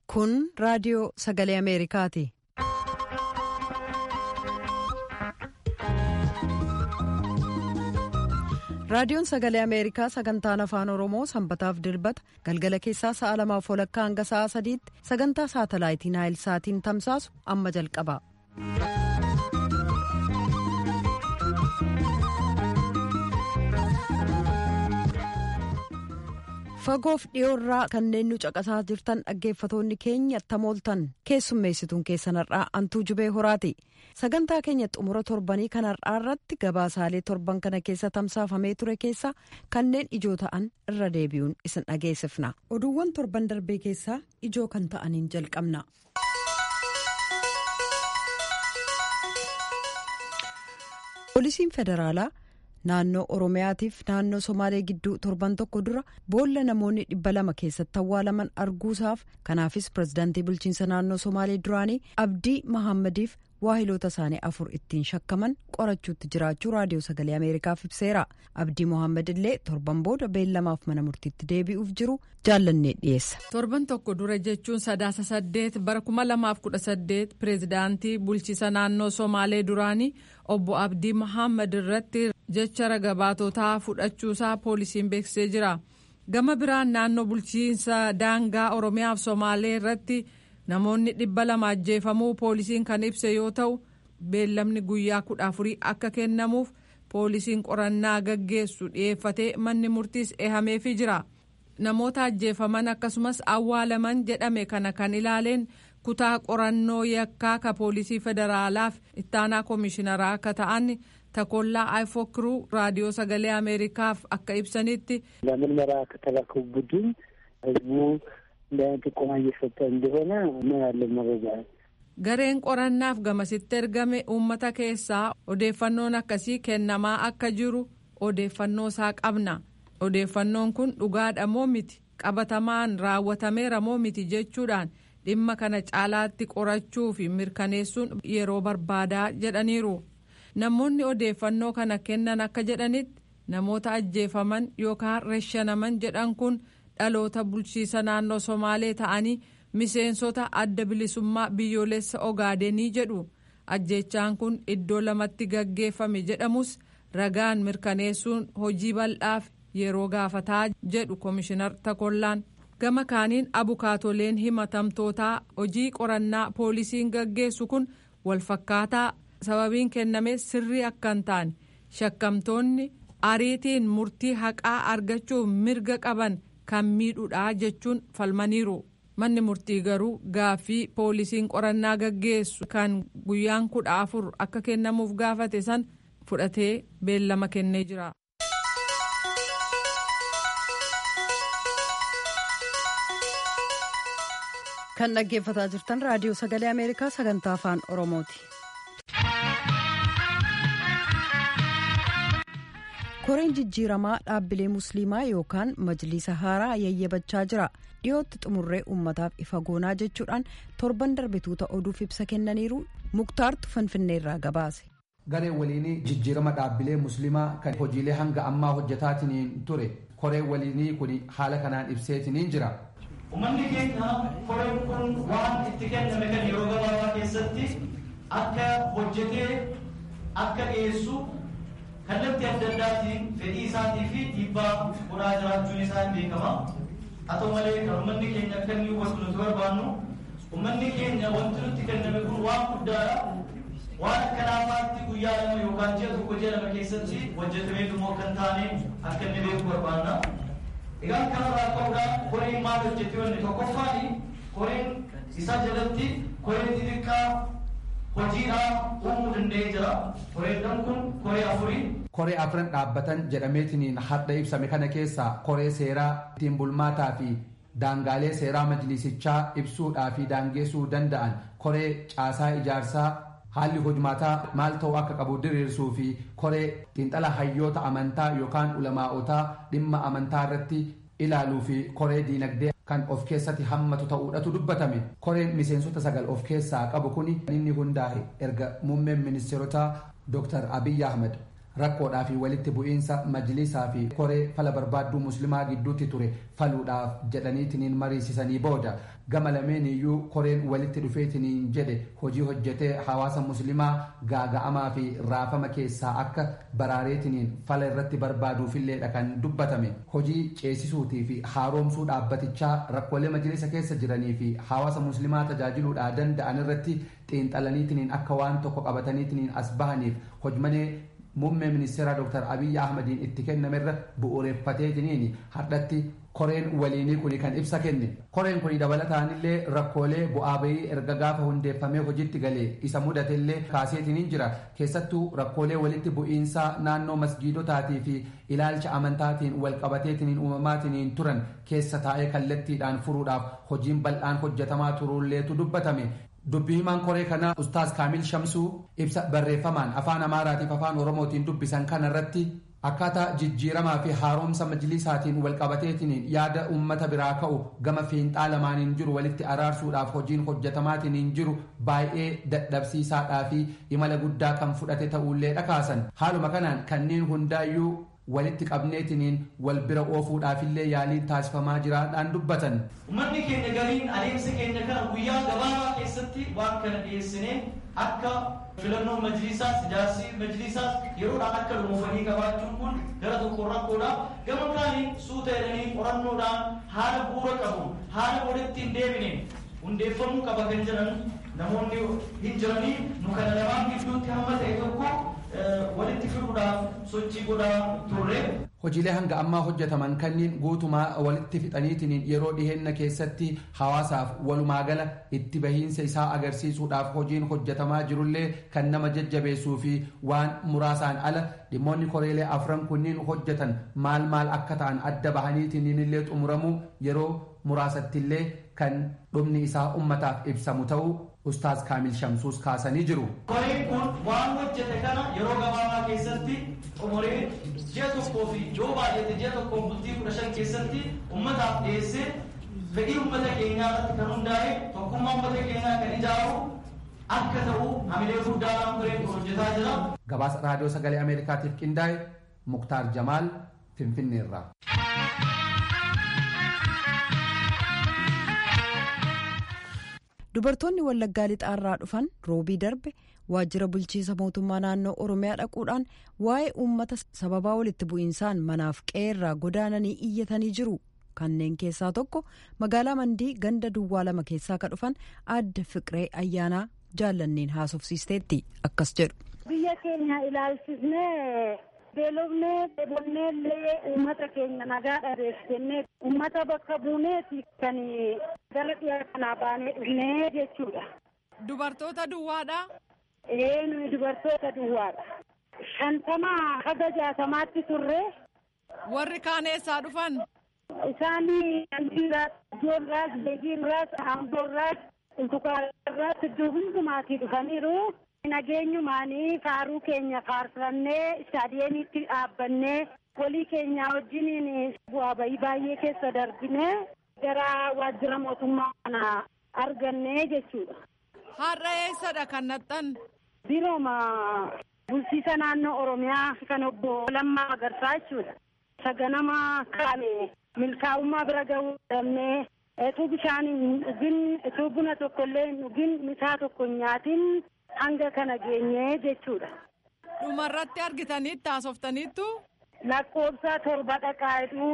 Kun raadiyoo sagalee Ameerikaati. Raadiyoon sagalee Ameerikaa sagantaan afaan Oromoo sanbataaf dilbata galgala keessaa sa'a lamaaf walakkaa hanga sa'a sadiitti sagantaa saatalaayitii Naayil Saatiin tamsaasu amma jalqaba. Fagoof dhiyoorraa kanneen nu caqasaa jirtan dhaggeeffatoonni keenya tamooltan keessummeessituun keessan har'aa antuu jubee horaati. Sagantaa keenya xumura torbanii kan har'aa irratti gabaasaalee torban kana keessa tamsaafamee ture keessa kanneen ijoo ta'an irra deebi'uun isin dhageessifna. Oduuwwan torban darbee keessaa ijoo kan ta'aniin jalqabna. Poolisiin federaalaa naannoo Oromiyaatiif naannoo Somaalee gidduu torban tokko dura boolla namoonni dhibba lama keessatti awwaalaman arguusaaf kanaafis pirezidaantii bulchiinsa naannoo Somaalee duraanii Abdii Mahammadiif waahiloota isaanii afur ittiin shakkaman qorachuutti jiraachuu raadiyoo sagalee ameerikaaf ibseera abdii mohaammed illee torban booda beellamaaf mana murtiitti deebi'uuf jiru jaallannee dhiyeessa. torban tokko dura jechuun sadaasa saddeet bara kuma lamaaf kudha saddeet pireezidaantii bulchiisa naannoo somaalee duraanii obbo abdii mohaammed irratti jecha ragabaatotaa fudhachuusaa poolisiin beeksisee jira gama biraan naannoo bulchiinsa daangaa oromiyaaf somaalee irratti. namoonni dhibba lama ajjeefamuu poolisiin kan ibse yoo ta'u beellamni guyyaa kudha afurii akka kennamuuf poolisiin qorannaa gaggeessu dhiyeeffatee manni murtiis eehameefii jira namoota ajjeefaman akkasumas awwaalaman jedhame kana kan ilaaleen kutaa qorannoo yakkaa ka poolisii federaalaaf ittaanaa koomishinaraa akka ta'an takollaa ayfookiruu raadiyoo sagalee ameerikaaf akka ibsanitti. ለምርመራ ከተላከው ቡድን ህዝቡ ጥቆማ እየሰጠ እንደሆነ ነው ያለን መረጃ። gareen qorannaaf gamasitti ergame uummata keessaa odeeffannoon akkasii kennamaa akka jiru odeeffannoo isaa qabna odeeffannoon kun dhugaadha moo miti qabatamaan raawwatameera moo miti jechuudhaan dhimma kana caalaatti qorachuu fi mirkaneessuun yeroo barbaadaa jedhaniiru namoonni odeeffannoo kana kennan akka jedhanitti namoota ajjeefaman yookaan reshanaman jedhan kun. dhaloota bulchiisa naannoo somaalee ta'anii miseensota adda bilisummaa biyyoolessa ogaadenii jedhu ajjechaan kun iddoo lamatti gaggeeffame jedhamus ragaan mirkaneessuun hojii bal'aaf yeroo gaafataa jedhu koomishinar takollaan gama kaaniin abukaatoleen himatamtootaa hojii qorannaa poolisiin gaggeessu kun walfakkaataa sababiin kenname sirrii akka hin taane shakkamtoonni ariitiin murtii haqaa argachuuf mirga qaban. kan miidhuudha jechuun falmaniiru manni murtii garuu gaaffii poolisiin qorannaa gaggeessu kan guyyaan kudha afur akka kennamuuf gaafate san fudhatee beellama kennee jira. kan dhaggeeffataa jirtan raadiyoo sagalee ameerikaa sagantaa afaan oromooti. koreen jijjiiramaa dhaabbilee musliimaa yookaan majliisa haaraa yayyabachaa jira dhiyootti xumurree uummataaf ifa goonaa jechuudhaan torban darbituuta oduuf ibsa kennaniiru muktaartu finfinneerraa gabaase. gareen waliinii jijjiirama dhaabbilee musliimaa kan hojiilee hanga ammaa hojjetaatiin ture koreen waliinii kun haala kanaan ibseetiniin jira. Uummanni keenya koreen kun waan itti kenname kan yeroo gabaabaa keessatti akka hojjetee akka dhiyeessu kallattii adda addaatiin fedhii isaatii fi dhiibbaa godhaa jiraachuun isaa hin beekama. Haa ta'u malee kan uummanni keenya akka inni hubatu nuti barbaannu uummanni keenya wanti nutti kenname kun waan guddaadha. Waan akka laafaatti guyyaa lama yookaan ji'a tokko ji'a lama keessatti hojjetamee dhumoo kan taane akka inni beeku barbaanna. Egaa kanarraa ka'uudhaan koreen maal hojjete wanni tokkoffaani koreen isa jalatti koreen xixiqqaa hojiidhaan uumuu danda'ee jira. Koreedhaan kun koree afurii. Koree afran dhaabbatan jedhameetiniin hadda ibsame kana keessaa koree seeraa ittiin bulmaataa fi daangaalee seeraa majlisichaa ibsuudhaa fi daangeessuu danda'an koree caasaa ijaarsaa haalli hojmaataa maal ta'uu akka qabu diriirsuu fi koree xiinxala hayyoota amantaa yookaan ulamaa'otaa dhimma amantaa irratti ilaaluu fi koree diinagdee kan of keessatti hammatu ta'uudhatu dubbatame koreen miseensota sagal of keessaa qabu kuni inni hundaa'e erga muummeen ministeerotaa Dr. Abiyyi Ahmed rakkoodhaa fi walitti bu'iinsa majlisaa fi koree fala barbaadduu muslimaa gidduutti ture faluudhaaf jedhaniitiniin mariisisanii booda gama lameen iyyuu koreen walitti dhufeetiniin jedhe hojii hojjetee hawaasa muslimaa gaaga'amaa fi raafama keessaa akka baraareetiniin fala irratti barbaaduufilleedha kan dubbatame hojii ceesisuutii fi haaromsuu dhaabbatichaa rakkoolee majlisa keessa jiranii fi hawaasa muslimaa tajaajiluudhaa danda'an irratti xiinxalaniitiniin akka waan tokko qabataniitiniin as bahaniif hojmalee muummee ministeeraa dr abiyyi ahmadiin itti kennamerra bu'uureffateetiniin hardhatti koreen waliinii kuni kan ibsa kenne koreen kuni dabalataanillee rakkoolee bu'aa bayii erga gaafa hundeeffamee hojiitti galee isa mudatellee kaaseetiniin jira keessattuu rakkoolee walitti bu'iinsaa naannoo masgiidotaatii fi ilaalcha amantaatiin walqabateetiniin uumamaatiniin turan keessa taa'ee kallattiidhaan furuudhaaf hojiin bal'aan hojjetamaa turuulleetu dubbatame dubbii himaan koree kanaa ustaas kaamil shamsuu ibsa barreeffamaan afaan amaaraatiif afaan oromootiin dubbisan kana irratti akkaataa jijjiiramaa fi haaromsa majlisaatiin walqabateetiniin yaada uummata biraa ka'u gama fiinxaa lamaaniin jiru walitti araarsuudhaaf hojiin hojjetamaatiin jiru baay'ee dadhabsiisaadhaa fi imala guddaa kan fudhate ta'uullee dhakaasan haaluma kanaan kanneen hundaayyuu walitti qabneetiniin wal bira oofuudhaafillee yaaliin taasifamaa jiraadhaan dubbatan. Uummanni keenya gariin adeemsa keenya kana guyyaa gabaabaa keessatti waan kana dhiyeessinee akka filannoo majlisaas ijaarsi majlisaas yeroodhaan akka dhumuufanii qabaachuun kun gara tokko rakkoodha. Gama kaaniin suuta jedhanii qorannoodhaan haala bu'uura qabu haala walitti hin deebine hundeeffamuu qaba kan jedhan namoonni hin jiranii nu kana lamaan gidduutti hamma ta'e tokko walitti fiduudhaaf sochii godhaa turre. Hojiilee hanga ammaa hojjetaman kanneen guutumaa walitti fixaniitiin yeroo dhiheenna keessatti hawaasaaf walumaa gala itti bahiinsa isaa agarsiisuudhaaf hojiin hojjetamaa jirullee kan nama jajjabeessuu fi waan muraasaan ala dhimmoonni koreelee afran kunniin hojjetan maal maal akka ta'an adda bahaniitiin illee xumuramuu yeroo muraasattillee kan dhumni isaa ummataaf ibsamu ta'uu ustaaz kaamil shamsuus kaasanii jiru. Koreen kun waan hojjete kana yeroo gabaabaa keessatti xumuree ji'a tokkoo fi yoo baay'ate ji'a tokkoo bultii kudha shan keessatti ummataaf dhiyeessee fedhii ummata keenyaa irratti kan hundaa'e tokkummaa ummata keenyaa kan ijaaru akka ta'u hamilee guddaadhaan koreen kun hojjetaa jira. Gabaasa raadiyoo sagalee Ameerikaatiif qindaa'e Muktaar Jamaal Finfinneerraa. dubartoonni wallaggaa lixaarraa dhufan roobii darbe waajjira bulchiisa mootummaa naannoo oromiyaa dhaquudhaan waa'ee uummata sababaa walitti bu'iinsaan manaaf qe'eerraa godaananii iyyatanii jiru kanneen keessaa tokko magaalaa mandii ganda duwwaa lama keessaa ka dhufan adda fiqiree ayyaanaa jaallanneen haasofsiisteetti akkas jedhu. biyya keenya ilaalchisnee beelofnee dheebonnee illee uummata keenya nagaa dhabeef jennee uummata bakka buuneeti kan gara dhiyaa kanaa baanee dhufnee jechuudha. Dubartoota duwwaadha. Ee nuyi dubartoota duwwaadha. Shantamaa haga jaatamaatti turre. Warri kaan eessaa dhufan? Isaanii Andiiraas, Ijoorraas, Beegiirraas, Amboorraas, Ultukaarraas iddoo hundumaatii dhufaniiru. nageenyumaanii faaruu keenya faarfannee istaadiyeemiitti dhaabbannee walii keenya wajjiniin bu'aa bayii baay'ee keessa darbine gara waajjira mootummaa kana arganne jechuudha. Har'a eessadha kan naxxan? Birooma bulchiisa naannoo Oromiyaa kan obbo Lammaa Magarsaa jechuudha. Saganama kaane milkaa'ummaa bira gahuu dhabnee utuu bishaan hin dhugin utuu buna tokko illee hin dhugin misaa tokko hin nyaatin hanga kana geenye jechuudha. Dhumarratti argitaniitti haasoftaniittu? Lakkoobsa torba dhaqaayitu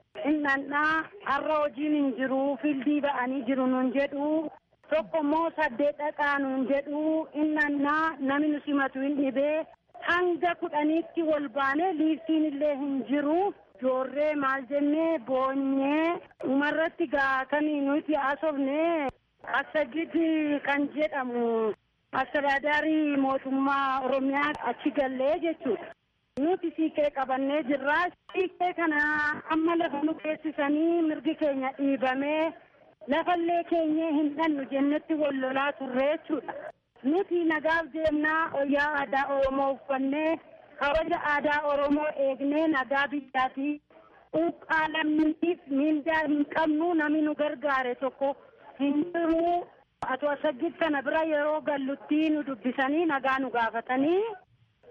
innannaa har'a hojiin hin jiru fildii ba'anii jiru nun jedhu tokko immoo saddeet dhaqaa nun jedhu innannaa namni nu simatu hin dhibee hanga kudhaniitti wal baane liiftiin illee hin jiru. Joorree maal jennee boonyee dhumarratti gaa kan nuti haasofne Assagid kan jedhamu Astiraadaarii mootummaa Oromiyaa achi gallee jechuudha. Nuti siiqee qabannee jirra. Siiqee kana amma lafa nu geessisanii mirgi keenya dhiibamee lafallee keenya hin dhannu jennetti wal lolaa turre jechuudha. Nuti nagaaf deemnaa wayyaa aadaa Oromoo uffannee kabaja aadaa Oromoo eegnee nagaa biyyaatii quuqqaa lammiitiif miindaa hin qabnu namni nu gargaare tokko hin jiru. Ato Assagid kana bira yeroo gallutti nu dubbisanii nagaa nu gaafatanii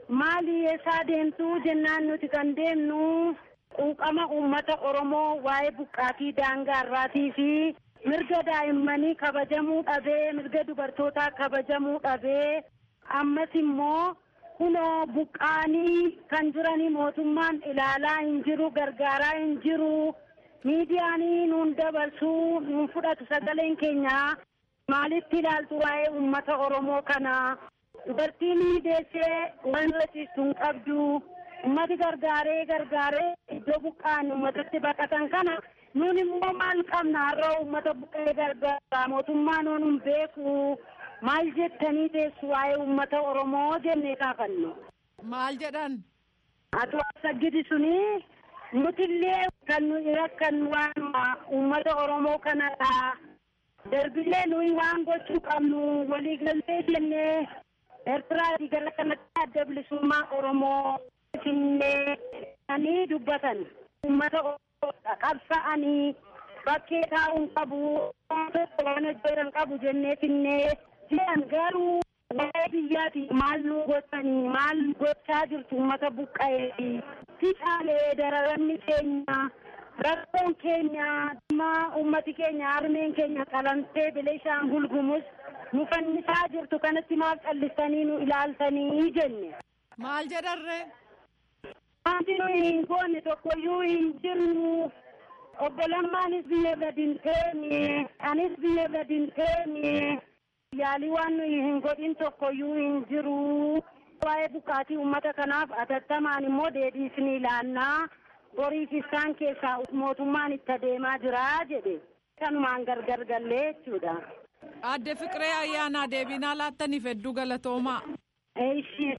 maali eessaa deemtuu jennaan nuti kan deemnu quuqama uummata oromoo waa'ee buqqaatii daangaa irraatii fi mirga daa'immanii kabajamuu dhabee mirga dubartootaa kabajamuu dhabee ammas immoo kunoo buqqaanii kan jiranii mootummaan ilaalaa hin jiru gargaaraa hin jiru miidiyaanii nuun dabarsuu nuun fudhatu sagaleen keenya maalitti ilaaltu waa'ee uummata oromoo kana dubartiin deessee waan rasiistu hin qabdu ummati gargaaree gargaaree iddoo buqqaan ummatatti baqatan kana nuun immoo maal qabna har'a ummata buqqee gargaara mootummaa nuun hin beeku maal jettanii teessu waa'ee ummata oromoo jennee kaafannu. Maal jedhan? Atu saggidi suni nutillee kan nu rakkan waan ummata oromoo kanadha. Darbillee nuyi waan gochuu qabnu waliigaltee jennee Eertiraatii gara kanatti adda bilisummaa oromoo finneeanii dubbatan ummata qabsa'anii bakkee taa'uun qabu tokko waan hojjetan qabu jennee finnee jiran garuu waa'ee biyyaati maal nu gochanii maal gochaa jirtu ummata buqqa'ee ficaalee dararamni keenya rakkoon keenya dhimma ummati keenya harmeen keenya qalamtee bilishaan gulgumus nu fannisaa jirtu kanatti maal callistanii nu ilaaltanii jenne. Maal jedharree? Wanti nuyi hin goone tokkoyyuu hin jirru. Obbo Lammaanis biyya gadi hin teenye, anis biyya gadi hin teenye. Yaalii waan nuyi hin godhin tokkoyyuu hin jiru. Waa'ee buqqaatii uummata kanaaf atattamaan immoo deebiis ni ilaannaa. Boriif isaan keessaa mootummaan itti adeemaa jira jedhe. Kanumaan gargar gallee jechuudha. Adde Fiqiree ayyaanaa deebinaa laattaniif hedduu galatoomaa. Eeshi.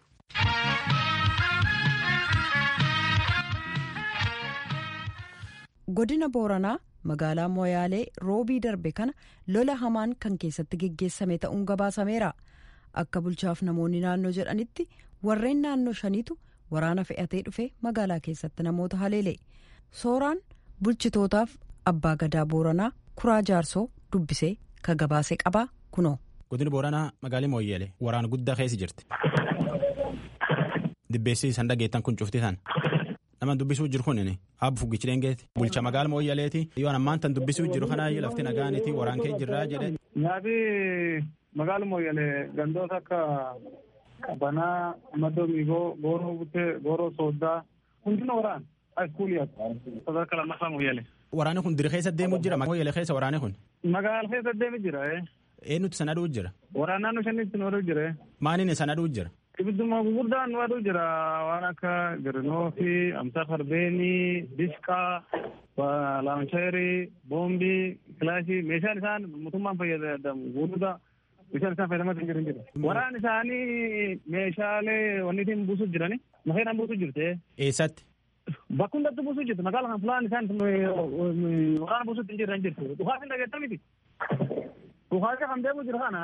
godina booranaa magaalaa moyaalee roobii darbe kana lola hamaan kan keessatti geggeessame ta'uun gabaasameera akka bulchaaf namoonni naannoo jedhanitti warreen naannoo shaniitu waraana fe'atee dhufe magaalaa keessatti namoota haleele sooraan bulchitootaaf abbaa gadaa booranaa kuraa jaarsoo dubbisee ka gabaase qabaa kunoo. godina booranaa magaalii mooyyeele waraana guddaa keessa jirti. dibbeessi isaan dhageettan kun cufti tan. nama dubbisuu jiru kun abbu fuggichi deengeeti bulcha magaala mooyyaleeti yoo ammaan tan dubbisuu jiru kanaa lafti nagaaniti waraan kee jirraa jedhe. nyaati magaala mooyyalee gandoota akka qabanaa madoo miigoo gooroo buttee gooroo sooddaa hundina waraan haiskuulii sadarka lammaffaa mooyyalee. Waraanni kun diri keessa deemuu jira mooyyalee keessa waraanni kun. Magaala keessa deemu jira. Eenyutu sana dhuu jira. Waraan naannoo shanitti nu aduu jira. Maaliin sana dhuu jira. Ibidduma gurguddaan nu aduu jira waan akka girinoo fi amsaa farbeenii dishqaa laancheerii boombii kilaashii meeshaan isaan mootummaan fayyadamu gurguddaa meeshaan isaan fayyadamaa jiran jira. Waraan isaanii meeshaalee wanni ittiin buusuuf jirani mafeedhaan buusuuf jirte. Eessatti? Bakka hundatti buusuuf jirti magaala kan fulaan isaan waraana buusuuf hin jiran jirti. Dhukaas hin dhageettan miti. Dhukaasa kan deemu jira kana.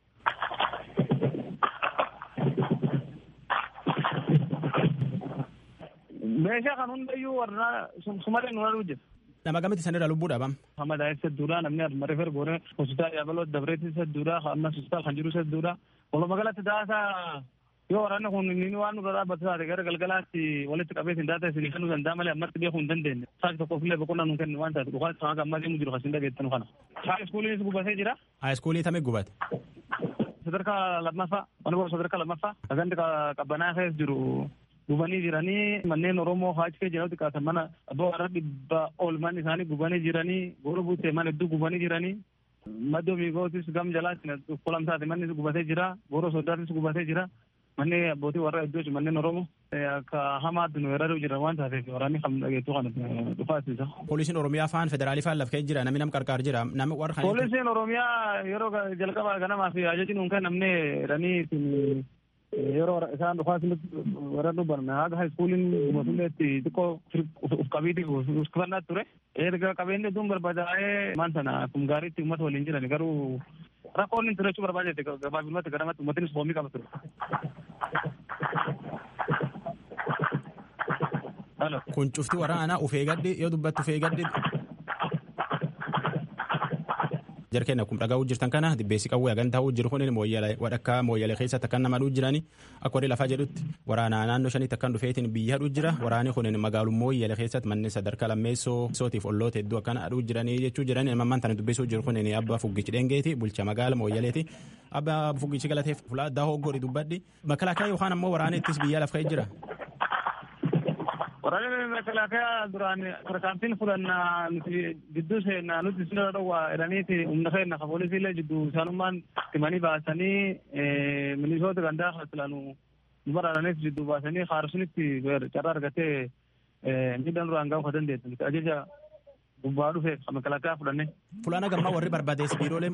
Meeshaa kan hundayyuu warra sumalee nu aduu jira. Nama gamatti sanirra lubbuu dhabam. Hamma daa'imsa duudhaa namni aduma refer goone hospitaal yaabaloo dabreetti isa duudhaa amma hospitaal kan jiru isa duudhaa. Walumaa galatti daasaa yoo waraanni kun inni waan nurra dhaabbatu taate gara galgalaatti walitti qabee sin daata isin kennuu danda'a malee ammatti beekuu hin dandeenye. Saaki tokkoof illee boqonnaa nu kennu waan taate dhugaa sama gammaa deemu jiru kasin dhageettanu kana. Haa iskuuliinis gubatee jira. Haa iskuulii tamee gubate. Sadarkaa lammaffaa wani boora sadarkaa lammaffaa sagandi qabbanaa keessa jiru gubanii jiranii manneen Oromoo haachi kee jedhamu xiqqaatan mana abbaa warra dhibba ol manni isaanii gubanii jiranii goora buutee mana hedduu gubanii jiranii. Maddoo miigootis gam jalaatti kolamsaati manni gubatee jira goora soddaatis gubatee jira. manni abbootii warra iddoo manneen oromoo akka hamaatti nu weeraruu jiran waan taateef waraanni kan dhageettu kana dhufaasisa. Poolisiin Oromiyaa faan federaalii faan laf kee jira namni nam qarqaar jira namni warra kan. Poolisiin Oromiyaa yeroo jalqaba ganamaa fi ajajni nuun kennamne jedhanii yeroo isaan dhufaasinitti weeraruu barne haga haiskuuliin mootummeetti xiqqoo uf qabiiti uffannaa ture. Erga qabeenyi hedduun barbaadaa'ee maan sana kun gaariitti uummata waliin jiran garuu rakkoon inni turachuu barbaadate gabaabinumatti garamatti uummatnis foomii qaba ture. Kun cufti waraanaa ufee gaddi yoo dubbattu ufee gaddi. jarkeen akkuma dhagaa'uu jirtan kana dibbeessi qawwee hagan ta'uu jiru kun wadhakkaa mooyyalee keessatti akkan nama dhuu jirani akka warri lafaa jedhutti waraana naannoo shanitti akkan dhufeetiin biyya hadhuu jira waraani kun magaalummaa mooyyalee keessatti manni sadarkaa lammeessoo sootiif olloota hedduu akkana hadhuu jiranii jechuu jirani ammaan tana dubbisuu jiru kun abba fuggichi dhengeeti bulcha magaala mooyyaleeti abba fuggichi galateef fulaa addaa hoggori dubbadhi makalaakaa yookaan ammoo waraana ittis biyya laf ka'ee jira. Waraanni makalaakaa duraan tarkaanfiin fudhannaa nuti gidduu seenna nuti sirra dhowwaa jedhaniiti humna keenya ka poolisiilee jidduu isaanummaan timanii baasanii milisoota gandaa hasilaanu nu baraaranis jidduu baasanii haarsunitti carraa argatee miidhaan duraan gaafuu dandeessu nuti ajaja gubbaa dhufe makalaakaa fudhanne. Fulaana gammaa warri barbaadeessi biiroolee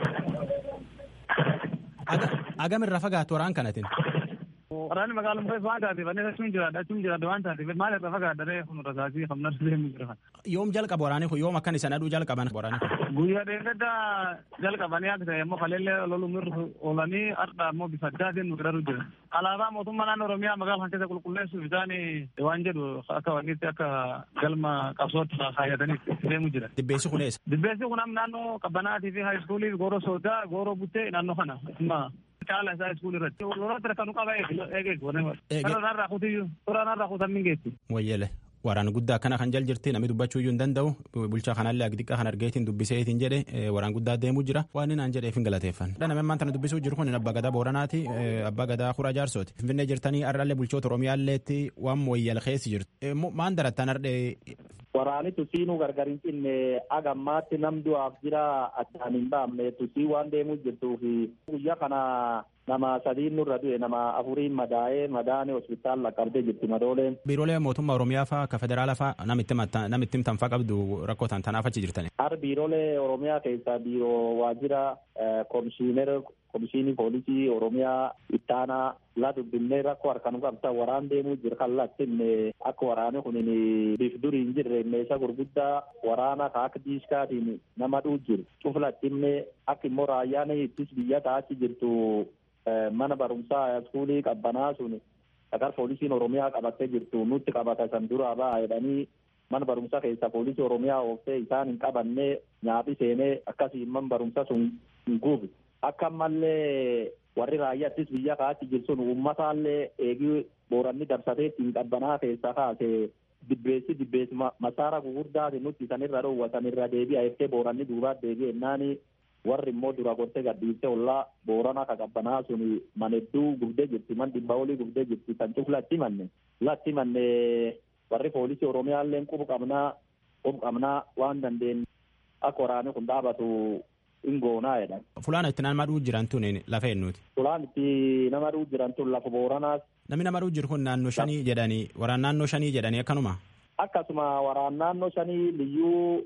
agamirraa fagaatu waraan kanatiin. Waraanni magaalaa mukeessa waan taateef ani achuun jiraadha achuun jiraadha waan taateef maal irra fagaadharee kun rasaasii hamna deemu jira. Yoom jalqaba waraanni kun yoom akkan isaan aduu jalqaban waraanni kun. Guyyaa dheeradda jalqabanii akka ta'e immoo kaleellee lolumirra oolanii har'a immoo bifa addaatiin nu gargaaru jira. Alaabaa mootummaa naannoo Oromiyaa magaalaa kan keessa qulqulleessuuf isaan waan jedhu akka wanniitti akka galma qabsootti kaayyatanii deemu jira. Dibbeessi kun eessa? Dibbeessi kun naannoo qabbanaatii fi haayiskuulii gooroo soodaa gooroo buttee naannoo kana. caala isaa iskuul irratti yeroo kan qaba eegeetu warra narraa kutiyyuu suuraa narraa kutan mingeetti. Wayyele waraana guddaa akkana kan jal jirti namni dubbachuu iyyuu hin danda'u bulchaa kanallee agdiqaa kan argeetiin dubbiseetiin jedhe waraan guddaa deemuu jira waan inni naan jedheef hin galateeffan. Namni ammaan tana dubbisuu jiru kun abbaa gadaa booranaati abbaa gadaa kuraa jaarsooti. Finfinnee jirtanii har'allee bulchoota oromiyaalleetti waan mooyyal keessi jirtu. Maan darattan har'ee waraani tusiinuu gargar hin cinne agammaatti nam du'aaf jira achaan hin baamne tusii waan deemuu jirtuuf guyyaa kana nama sadiin nurra du'e nama afuriin madaa'ee madaane hospitaal laqqabdee jirti madooleen. Biiroolee mootummaa Oromiyaa faa ka federaala faa namitti himtan faa qabdu rakkoo tan tanaaf achi jirtani. Har biiroolee Oromiyaa keessaa biiroo waajjira komishiinera komishinii poolisii Oromiyaa ittaanaa la dubbinee rakkoo harkaan qabta waraan deemuu jira kan lattinne akka waraani kun biif durii hin jirre meeshaa gurguddaa waraana ka akka diiskaatiin nama dhuu jiru cuflattinne akka immoo raayyaan ittis biyya taachi jirtu mana barumsaa iskuulii qabbanaa sun sagar poolisiin Oromiyaa qabattee jirtu nutti qabata san duraa ba'a jedhanii mana barumsaa keessa poolisii Oromiyaa ooftee isaan hin qabanne nyaapi seenee akkasiin man barumsa sun hin guubi. Akka ammallee warri raayyaattis biyya kaatti jiru sun uummataallee eegii booranni dabsatee ittiin qabbanaa keessaa kaase dibbeessi dibbeessi masaara gugurdaati nutti sanirra dhoowwa sanirra deebi'a jettee booranni duubaat deebi'e naani warri immoo dura gortee gadhiiste ollaa boorana ka qabbanaa sun manedduu gubdee jirti man dhibba olii gubdee jirti kan cuf latti manne latti manne warri poolisii oromiyaallee qubu qabnaa qubu qabnaa waan dandeenye akka waraanni kun dhaabatu ingoonaa jedhan. Fulaan itti nama dhuu jiran tun lafa eenyuuti. Fulaan itti nama dhuu jiran tun lafa booranaas. Namni nama dhuu jiru kun naannoo shanii jedhanii waraan naannoo shanii jedhanii akkanuma. Akkasuma waraan naannoo shanii liyyuu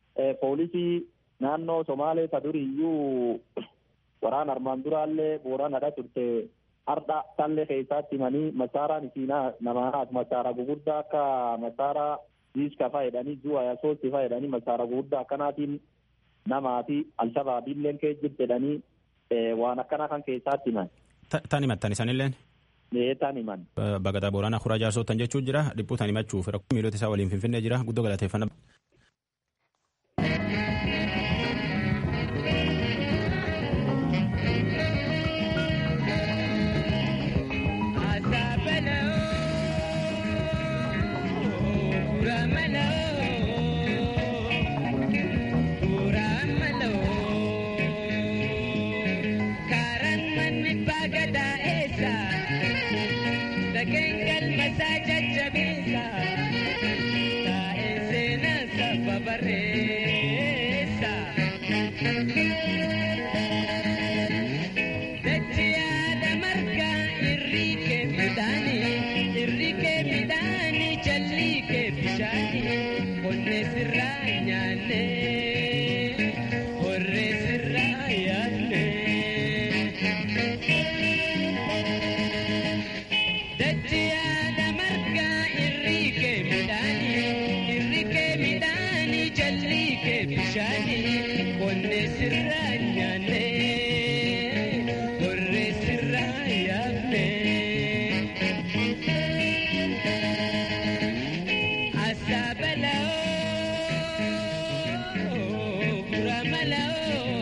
poolisii naannoo Somaalee ta duriyyuu waraan armaan duraallee booranadha turte har'a tallee keessaatti himanii masaaraan isiinaa namaanaas masaara gugurdaa akka masaara diiska fa'a jedhanii zuwa yasootti fa'a jedhanii masaara gugurdaa akkanaatiin namaa fi alshabaabiilleen kee jirti jedhanii waan akkana kan keessaatti himan. Tan himattan isanilleen? Ee tan himan. Bagadaa Booranaa Kuraa Jaarsootan jechuun jira dhibbuu tan himachuuf miilota isaa waliin finfinnee jira guddoo galateeffannaa. Hello.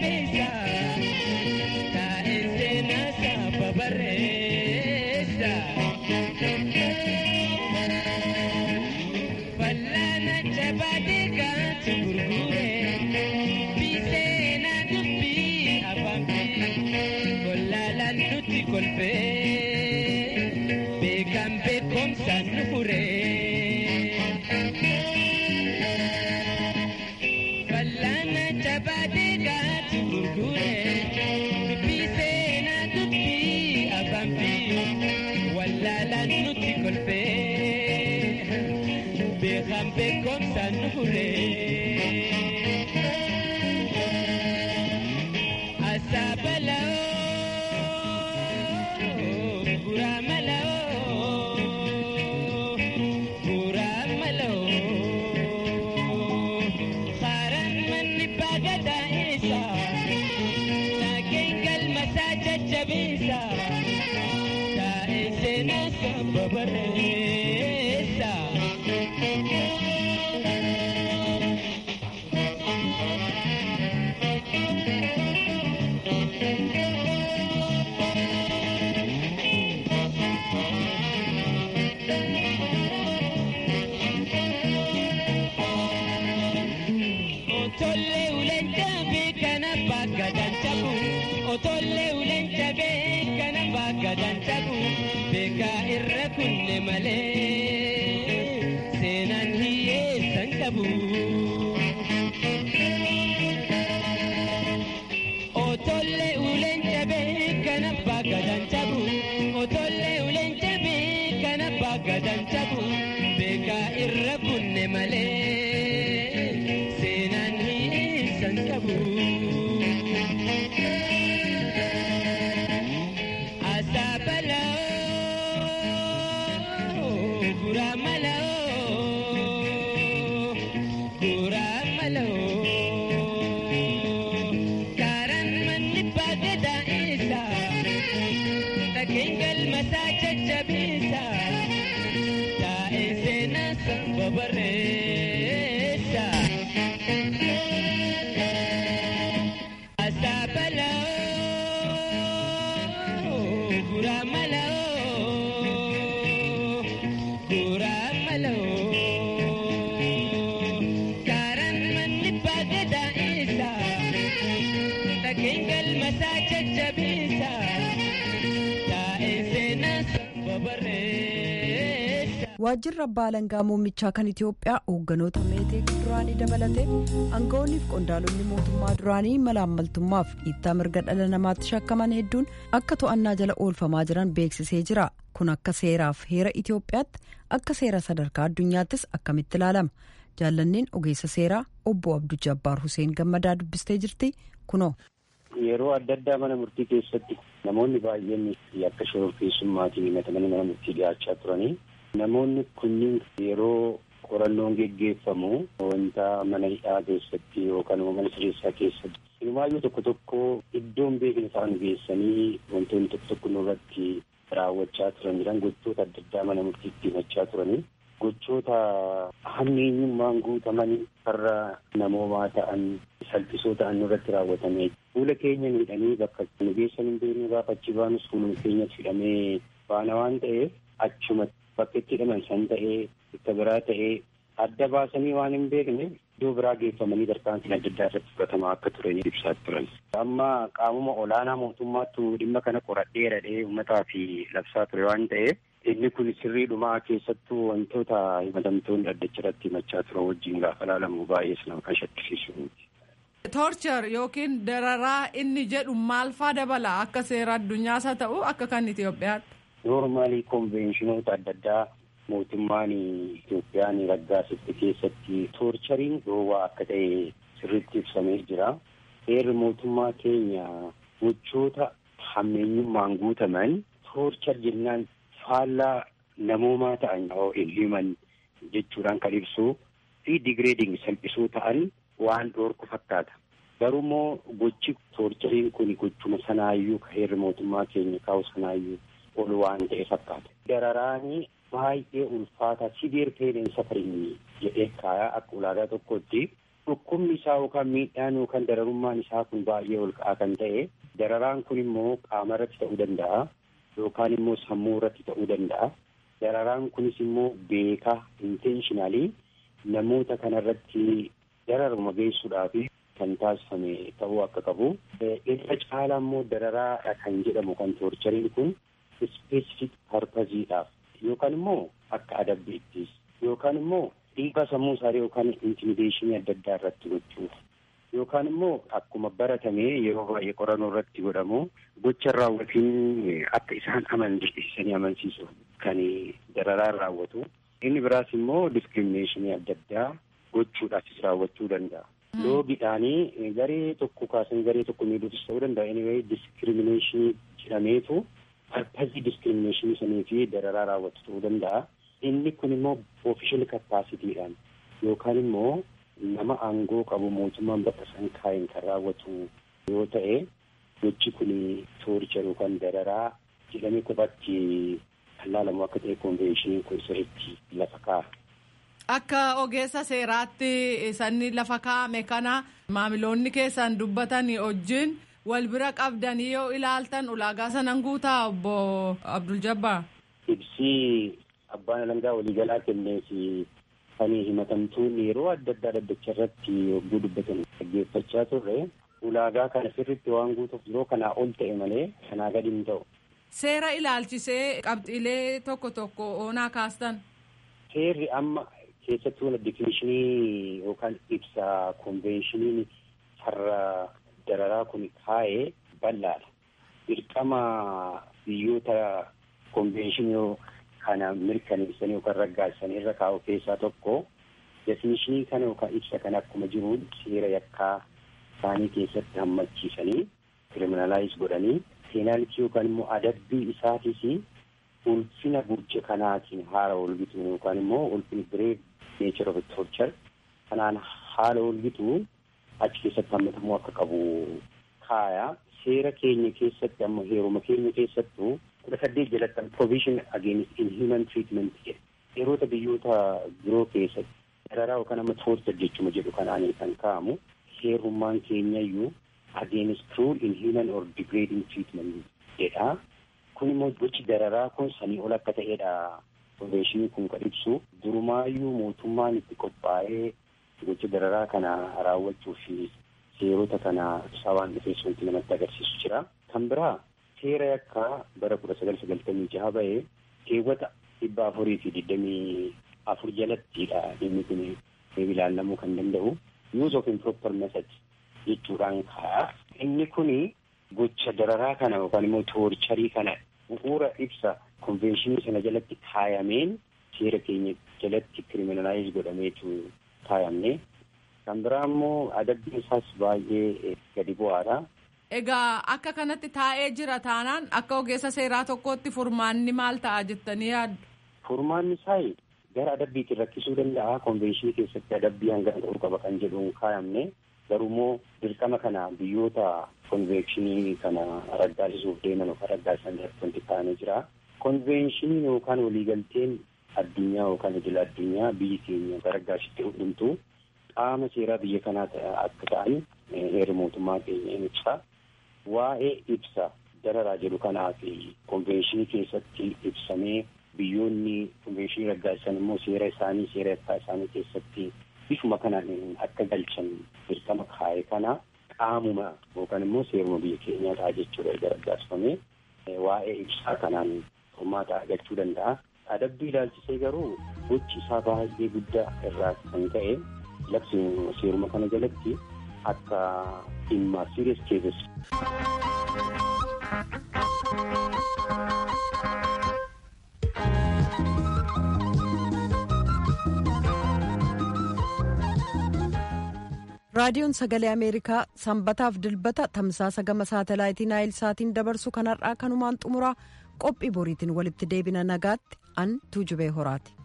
jajjabeessa taa'ee seenaa saba barreessa. Fal'aana jabaatee kaatu gurgure biseenaa dubbii afaan kollaalaan nutti kolfee beekan beekomsaan nu furee. Fal'aana jabaatee kaatu gurgure biseenaa dubbii afaan wallaalaan nutti kolfee beekan beekomsaan nu furee. Asaabaloo buraa maloo buraa maloo haaraan manni baagadaa eessa naageen galmasaa jajjabeessa taa'ee seenaa saba barreessa. Otolle ulen jabe kana baga dan cabu. Otolle ulen jabe kana baga dan cabu. Beka irra kunne male. Senan hiye san cabu. Otolle ulen jabe kana baga dan cabu. Otolle ulen jabe kana baga dan cabu. Beka irra kunne male. Senan hiisan qabu. Asaabaloo buraa maloo buraa maloo karaan manni baagadaa isa dhageen galmasaa jajjabeessa taa'ee seenaa saba barreessa. Asaabaloo buraa maloo buraa maloo karaan manni baagadaa isa dhageen galmasaa jajjabeessa taa'ee seenaa saba barreessa. waajjirri abbaa alangaa muummichaa kan itiyoophiyaa hoogganoota meetee duraanii dabalatee aangawoonni fi qondaalonni mootummaa duraanii malaammaltummaaf dhiittaa mirga dhala namaatti shakkaman hedduun akka to'annaa jala oolfamaa jiran beeksisee jira kun akka seeraaf heera itiyoophiyaatti akka seera sadarkaa addunyaattis akkamitti ilaalama jaallanniin ogeessa seeraa obbo abduu jabbaar huseen gammadaa dubbistee jirti kunoo. Yeroo adda addaa mana murtii keessatti namoonni baay'een akka shororkeessummaatiin himatamanii mana murtii dhiyaachaa turanii namoonni kunniin yeroo qorannoon geggeeffamu wanta mana hidhaa keessatti yookaan mana sireessaa keessatti hirmaayyuu tokko tokko iddoon beekni isaan geessanii wantoonni tokko tokko nurratti raawwachaa turan jiran gochoota adda addaa mana murtiitti himachaa turanii gochoota hammeenyummaan guutamanii farra namoomaa ta'an salphisoo ta'an nurratti raawwatamee fuula keenya miidhanii bakka nu geessan hin beeknu gaafa achi baanus fuuluma keenyatti hidhamee baana waan ta'eef achuma bakka itti hidhaman san ta'ee bakka biraa ta'ee adda baasanii waan hin beekne iddoo biraa geeffamanii tarkaanfiin adda addaa irratti fudhatamaa akka turan ibsaa turan. Amma qaamuma olaanaa mootummaattu dhimma kana qoradhee radhee uummataa fi labsaa ture waan ta'eef inni kun sirriidhumaa keessattuu wantoota himatamtoonni addacha irratti himachaa turan wajjin gaafa ilaalamu baay'ees nama kan shakkisiisu. Torchar yookiin dararaa inni jedhu maal faa dabala akka seera addunyaas haa ta'u akka kan Itoophiyaatti. Noormaalii konveeshinoota adda addaa mootummaan Itoophiyaan raggaasifte keessatti toorchariin dhoowwaa akka ta'e sirriitti ibsamee jira. Heerri mootummaa keenya gochoota hammeenyummaan guutaman toorchar jennaan faallaa namoomaa ta'an himan jechuudhaan kan ibsu fi digireeding salphisoo ta'an waan dhoorku fakkaata. Garuu immoo gochi toorchariin kun gochuma sanaayyuu ka heerri mootummaa keenya kaa'u sanaayyuu ol waan ta'e fakkaata. Dararaanii baay'ee ulfaata siviir peeneen safarinii jedhee kaayaa akka ulaagaa tokkotti dhukkubni isaa yookaan miidhaan yookaan dararummaan isaa kun baay'ee ol ka'aa kan ta'e dararaan kun immoo qaama irratti ta'uu danda'a yookaan immoo sammuu irratti ta'uu danda'a. Dararaan kunis immoo beekaa intentionally namoota kanarratti dararuma geessuudhaaf kan taasifame ta'uu akka qabu. Irra caalaa immoo dararaadha kan jedhamu kan toorchariin kun specific purposeedhaaf yookaan immoo akka adabbiittis yookaan immoo dhiibbaa sammuu isaanii yookaan intimideeshinii adda addaa irratti gochuuf yookaan immoo akkuma baratame yeroo baay'ee qorannoo irratti godhamu gocha raawwatiin akka isaan amansiisanii amansiisuuf kan dararaan raawwatu. Inni biraas immoo diskiriminashinii adda addaa gochuudhaafis raawwachuu danda'a. Loogiidhaanii garee tokko kaasan garee tokko miidhuufis ta'uu danda'a. Anyway diskiriminashinii jedhameetu parpazii diskiriminashinii sanii fi dararaa raawwatu ta'uu danda'a. Inni kun immoo ofishal kapaasitiidhaan yookaan immoo nama aangoo qabu mootummaan bakka san kaa'een kan raawwatu yoo ta'e gochi kun tooricha yookaan dararaa jedhamee kophaatti kan laalamu akka ta'e konveeshiniin kun sirriitti lafa kaa'a. Akka ogeessa seeraatti sanni lafa kaa'ame kana maamiloonni keessan dubbatan wajjin wal bira qabdanii yoo ilaaltan ulaagaa sanan guutaa obbo Abdul Jabbaar. Ibsii abbaan alangaa waliigalaa kenneef kan himatamtuun yeroo adda addaa dhaddacha irratti yogguu dubbatan dhaggeeffachaa turre ulaagaa kana sirriitti waan guutuuf yeroo kanaa ol ta'e malee kanaa gadi hin ta'u. Seera ilaalchisee qabxiilee tokko tokko oonaa kaastan. Seerri amma keessattuu difinishinii yookaan ibsa konveeshiniin farra dararaa kun kaa'ee bal'aadha. Dirqama biyyoota konveeshinii kana mirkaneessanii yookaan raggaasanii irra kaa'u keessaa tokko definishinii kana yookaan ibsa kana akkuma jiru seera yakkaa isaanii keessatti hammachiisanii kiriminalaayiz godhanii peenaalitii yookaan immoo adabbii isaatis ulfina gurje kanaatiin haala olgitu yookaan immoo ulfina bireed neechar of torchar kanaan haala olgitu achi keessatti hammatamuu akka qabu kaaya seera keenya keessatti amma heeruma keenya keessattuu kudha saddeet jalatti provision against inhuman treatment jedhe yeroota biyyoota biroo keessatti dararaa yookaan amma torchar jechuma jedhu kanaan kan kaa'amu heerummaan keenya iyyuu against cruel inhuman or degrading treatment jedha kun immoo gochi dararaa kun sanii ol akka ta'edha konveeshinii kun kan ibsu durumaayyuu mootummaan itti qophaa'ee gocha dararaa kana raawwachuuf seerota kana ibsaa waan dhufees wanti namatti agarsiisu jira kan biraa seera yakkaa bara kudha sagal sagaltamii jaha ba'ee keewwata dhibba afurii fi digdamii afur jalattidha dhimmi kun ilaallamuu kan danda'u use of improper method jechuudhaan kaa'a inni kuni gocha dararaa kana yookaan immoo toorcharii kana bu'uura ibsa konveeshinii sana jalatti kaayameen seera keenya jalatti kiriminalaayiz godhameetu kaayamne kan biraa immoo adabbiin isaas baay'ee gadi bu'aadha. Egaa akka kanatti taa'ee jira taanaan akka ogeessa seeraa tokkootti furmaanni maal ta'a jettanii yaaddu? Furmaanni isaa gara adabbiitiin rakkisuu danda'a konveeshinii keessatti adabbii hangana ta'uu qaba kan jedhuun kaayamne garuu immoo dirqama kana biyyoota konveeshinii kana raggaasisuuf deeman yookaan raggaasisan irratti wanti kaa'amee jira. Konveeshiniin yookaan waliigalteen addunyaa yookaan idil addunyaa biyyi keenya raggaasitti hundumtu qaama seeraa biyya kanaa akka ta'an heera mootummaa keenya ni ibsa. Waa'ee ibsa dararaa jedhu kanaa fi konveeshinii keessatti ibsamee biyyoonni konveeshinii raggaasisan immoo seera isaanii seera yakkaa isaanii keessatti bifuma kanaan akka galchan dirqama kaa'e kana qaamuma yookaan immoo seeruma biyya keenyaa ta'a jechuudha erga raggaasifamee waa'ee ibsaa kanaan furmaata argachuu danda'a. Adabbii ilaalchisee garuu gochi isaa baay'ee guddaa irraa kan ka'e labsi seeruma kana jalatti akka dhimma serious cases. raadiyoon sagalee ameerikaa sanbataaf dilbata tamsaasa gama saatalaayitii naayil saatiin dabarsu kanarraa kanumaan xumuraa qophii boriitiin walitti deebina nagaatti an tuujubee horaati.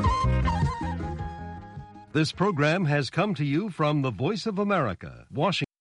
This program has come to you from the Voice of America, Washington.